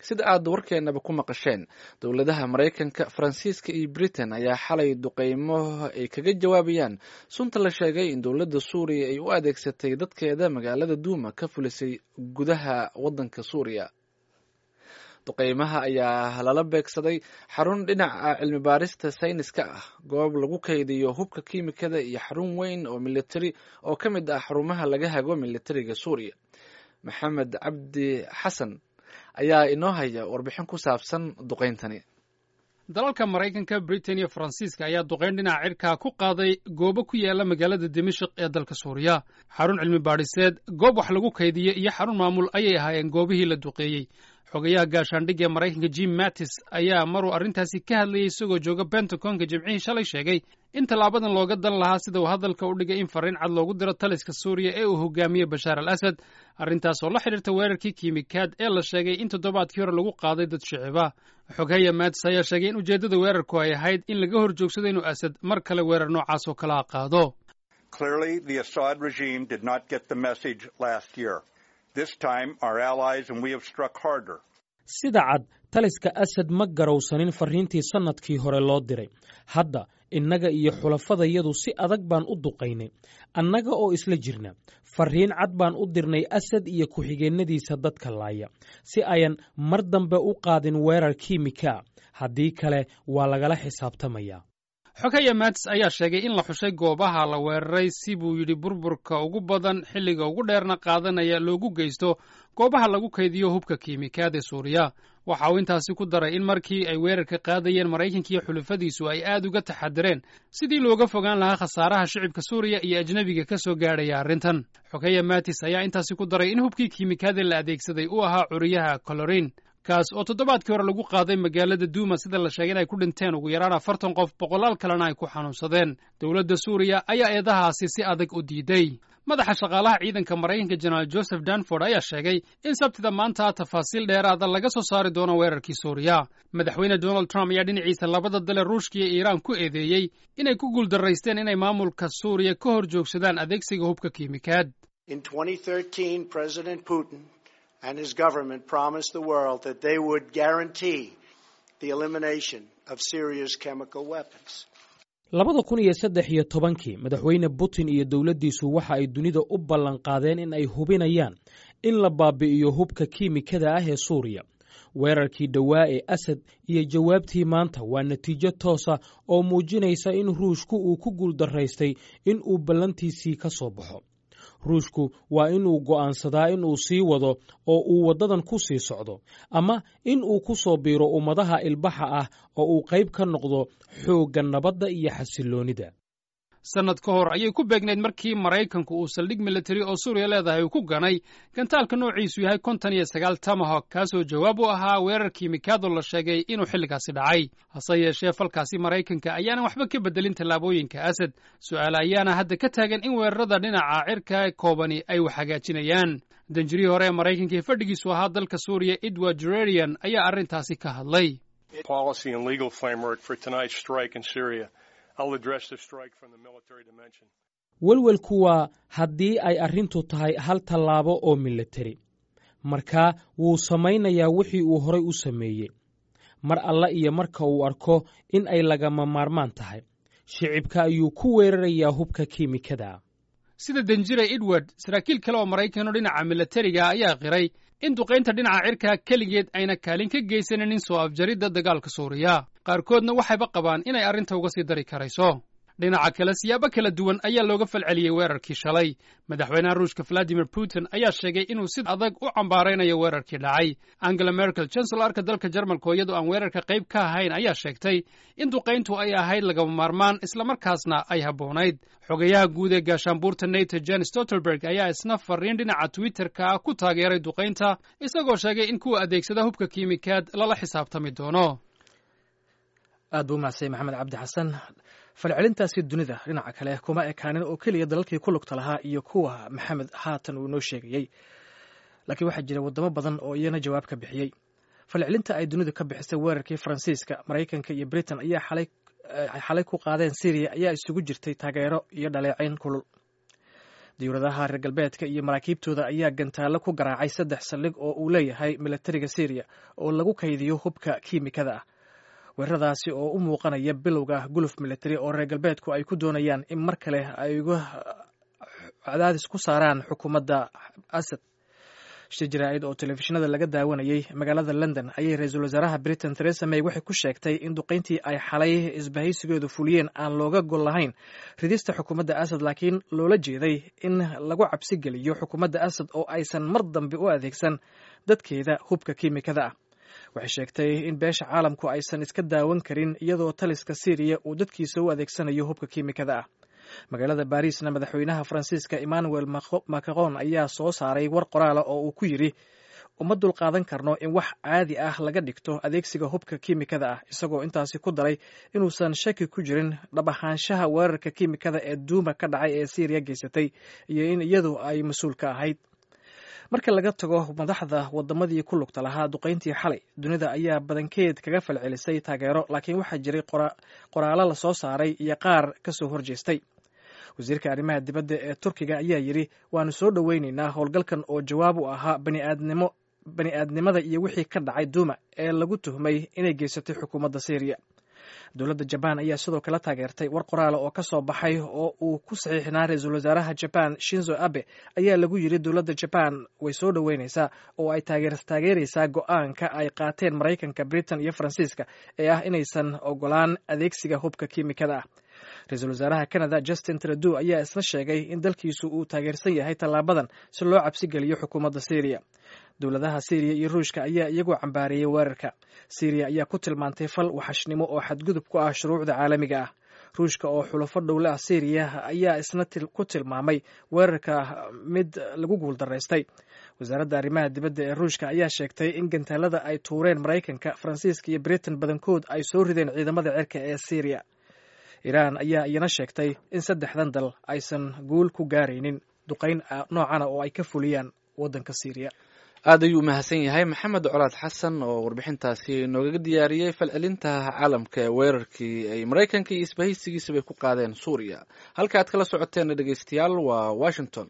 sida aad warkeenaba ku maqasheen dowladaha maraykanka faransiiska iyo britain ayaa xalay duqeymo ay kaga jawaabayaan sunta la sheegay in dowladda suuriya ay u adeegsatay dadkeeda magaalada duuma ka fulisay gudaha waddanka suuriya duqeymaha ayaa lala beegsaday xarun dhinaca cilmi baarista sayniska ah goob lagu kaydiyo hubka kiimikada iyo xarun weyn oo militari oo ka mid ah xarumaha laga hago militariga suuriya maxamed cabdi xasan ayaa inoo haya warbixin ku saabsan duqeyntani dalalka maraykanka britain iyo faransiiska ayaa duqeyn dhinaca cirkaa ku qaaday goobo ku yaala magaalada dimashik ee dalka suuriya xarun cilmi baadhiseed goob wax lagu kaydiye iyo xarun maamul ayay ahaayeen goobihii la duqeeyey xogayaha gaashaandhigga ee maraykanka jim mattis ayaa maruu arrintaasi ka hadlayay isagoo jooga bentagonka jimcihii shalay sheegay in tallaabadan looga dan lahaa sida uu hadalka u dhigay in farriin cad loogu diro taliska suuriya ee uu hogaamiyey bashaar al asad arrintaas oo la xidhiirta weerarkii kiimikaad ee la sheegay in toddobaadkii hore lagu qaaday dad shiciba xogaya mattis ayaa sheegay in ujeeddada weerarku ay ahayd in laga hor joogsado inuu asad mar kale weerar noocaas oo kalaa qaado sida cad taliska asad ma garowsanin farriintii sannadkii hore loo diray hadda innaga iyo xulafadayadu si adag baan u duqaynay annaga oo isla jirna farriin cad baan u dirnay asad iyo ku-xigeennadiisa dadka laaya si ayan mar dambe u qaadin weerar kiimika haddii kale waa lagala xisaabtamayaa xogaya matis ayaa sheegay in la xushay goobaha la weeraray si buu yidhi burburka ugu badan xilliga ugu dheerna qaadanaya loogu geysto goobaha lagu kaydiyo hubka kiimikaad ee suuriya waxa uu intaasi ku daray in markii ay weerarka qaadayeen maraykanka iyo xulafadiisu ay aad uga taxadireen sidii looga fogaan lahaa khasaaraha shicibka suuriya iyo ajnebiga ka soo gaadhaya arrintan xogaya matis ayaa intaasi ku daray in hubkii kiimikaadee la adeegsaday uu ahaa curiyaha colorin kaas oo toddobaadkii hore lagu qaaday magaalada duuma sida la sheegay in ay ku dhinteen ugu yaraan afartan qof boqolaal kalena ay ku xanuunsadeen dowladda suuriya ayaa eedahaasi si adag u diiday madaxa shaqaalaha ciidanka maraykanka jenaraal joseph danford ayaa sheegay in sabtida maanta tafaasiil dheeraada laga soo saari doono weerarkii suuriya madaxweyne donald trump ayaa dhinaciisa labada dale ruushka iyo iiraan ku eedeeyey inay ku guuldaraysteen inay maamulka suuriya ka hor joogsadaan adeegsiga hubka kiimikaad and his government promised the world that they would guarantee the elimination of Syria's chemical weapons. labada kun iyo saddex iyo tobankii madaxweyne putin iyo dowladdiisu waxa ay dunida u ballan qaadeen in ay hubinayaan in la baabi'iyo hubka kiimikada ah ee suuriya weerarkii dhowaa ee asad iyo jawaabtii maanta waa natiijo toosa oo muujinaysa in ruushku uu ku guuldaraystay in uu ballantiisii ka soo baxo ruushku waa inuu go'aansadaa in uu sii wado oo uu waddadan ku sii socdo ama in uu ku soo biiro ummadaha ilbaxa ah oo uu qayb ka noqdo xoogga nabadda iyo xasilloonida sannad ka hor ayay ku beegnayd markii maraykanku uu saldhig militari oo suuriya leedahay uu ku ganay gantaalka noociisu yahay konton iyo sagaal tamahok kaasoo jawaab u ahaa weerar kiimikaadoo la sheegay inuu xilligaasi dhacay hase yeeshee falkaasi maraykanka ayaanan waxba ka beddelin tallaabooyinka asad su'aale ayaana hadda ka taagan in weerarada dhinaca cirka koobani ay wax hagaajinayaan danjirihii hore ee maraykanka ee fadhigiisu ahaa dalka suuriya edward jererian ayaa arrintaasi ka hadlay welwelku waa haddii ay arrintu tahay hal tallaabo oo militari markaa wuu samaynayaa wixii uu horay u sameeyey mar alla iyo marka uu arko in ay lagama maarmaan tahay shicibka ayuu ku weerarayaa hubka kiimikada sida danjire edward saraakiil kale oo maraykanoo dhinaca militariga ayaa qiray in duqaynta dhinaca cirka keligeed ayna kaalin ka geysanin soo afjaridda dagaalka suuriya qaarkoodna waxayba qabaan inay arrinta uga sii dari karayso dhinaca kale siyaabo kala duwan ayaa looga falceliyey weerarkii shalay madaxweynaha ruushka valadimir putin ayaa sheegay inuu si adag u cambaaraynayo weerarkii dhacay angela merkel chancelarka dalka jarmalka oo iyadoo aan weerarka qayb ka ahayn ayaa sheegtay in duqayntu ay ahayd lagama maarmaan islamarkaasna ay habboonayd xogayaha guud ee gaashaanbuurta nato jen stoltenberg ayaa isna fariin dhinaca twitterka ah ku taageeray duqaynta isagoo sheegay in kuwa adeegsada hubka kiimikaad lala xisaabtami doono aad buu umahadsay maxamed cabdi xasan falcelintaasi dunida dhinaca kale kuma ekaanin oo keliya dalalkii ku lugta lahaa iyo kuwa maxamed haatan uu inoo sheegayey laakiin waxaa jira waddamo badan oo iyana jawaab ka bixiyey falcelinta ay dunidu ka bixisay weerarkii faransiiska maraykanka iyo britain ayaa xalay xalay ku qaadeen syriya ayaa isugu jirtay taageero iyo dhaleecayn kulul dowladaha reer galbeedka iyo maraakiibtooda ayaa gantaallo ku garaacay saddex saldhig oo uu leeyahay milatariga syriya oo lagu kaydiyo hubka kiimikada ah weeraradaasi oo u muuqanaya bilowga guluf militari oo reer galbeedku ay ku doonayaan in mar kale ay uga cadaadis ku saaraan xukuumadda asad shir jaraa'id oo telefishinada laga daawanayay magaalada london ayay ra-iisul wasaaraha britain theresa may waxay ku sheegtay in duqayntii ay xalay isbahaysigoodu fuliyeen aan looga gol lahayn ridista xukuumadda asad laakiin loola jeeday in lagu cabsi geliyo xukuumadda asad oo aysan mar dambe u adeegsan dadkeeda hubka kiimikada ah waxay sheegtay in beesha caalamku aysan iska daawan karin iyadoo taliska syriya uu dadkiisa u adeegsanayo hubka kiimikada ah magaalada barisna madaxweynaha faransiiska emmanuel macron ayaa soo saaray war qoraala oo uu ku yidhi uma dulqaadan karno in wax caadi ah laga dhigto adeegsiga hubka kiimikada ah isagoo intaasi ku daray inuusan shaki ku jirin dhab ahaanshaha weerarka kiimikada ee duuma ka dhacay ee syriya geysatay iyo in iyadu ay mas-uul ka ahayd marka laga tago madaxda wadamadii ku lugta lahaa duqayntii xalay dunida ayaa badankeed kaga falcelisay taageero laakiin waxaa jiray qoraallo la soo saaray iyo qaar ka soo horjeestay wasiirka arrimaha dibadda ee turkiga ayaa yidhi waanu soo dhoweyneynaa howlgalkan oo jawaab u ahaa baniaadnimo bani aadnimada iyo wixii ka dhacay duuma ee lagu tuhmay inay geysatay xukuumadda syriya dowladda jabaan ayaa sidoo kale taageertay war qoraala oo ka soo baxay oo uu ku saxiixnaa ra-iisul wasaaraha jabaan shinzo abe ayaa lagu yidhi dowladda jabaan way soo dhoweyneysaa oo ay taageeraysaa go-aanka ay qaateen maraykanka britain iyo faransiiska ee ah inaysan ogolaan adeegsiga hubka kiimikada ah ra-iisul wasaaraha canada justin trudeau ayaa isna sheegay in dalkiisu uu taageersan yahay tallaabadan si loo cabsigeliyo xukuumadda syriya dowladaha syriya iyo ruushka ayaa iyagoo cambaareeyey weerarka syriya ayaa ku tilmaantay fal waxashnimo oo xadgudub ku ah shuruucda caalamiga ah ruushka oo xulafo dhowle ah syriya ayaa isna ku tilmaamay weerarka mid lagu guuldaraystay wasaaradda arrimaha dibadda ee ruushka ayaa sheegtay in gantaalada ay tuureen maraykanka faransiiska iyo britain badankood ay soo rideen ciidamada cirka ee syriya iiraan ayaa iyana sheegtay in saddexdan dal aysan guul ku gaaraynin duqayn noocana oo ay ka fuliyaan waddanka syriya aad ayuu umahadsan yahay maxamed colaad xasan oo warbixintaasi noogaga diyaariyey falcelinta caalamka ee weerarkii ay maraykanka iyo isbahaysigiisabay ku qaadeen suuriya halka aad kala socoteen dhegeystayaal waa washington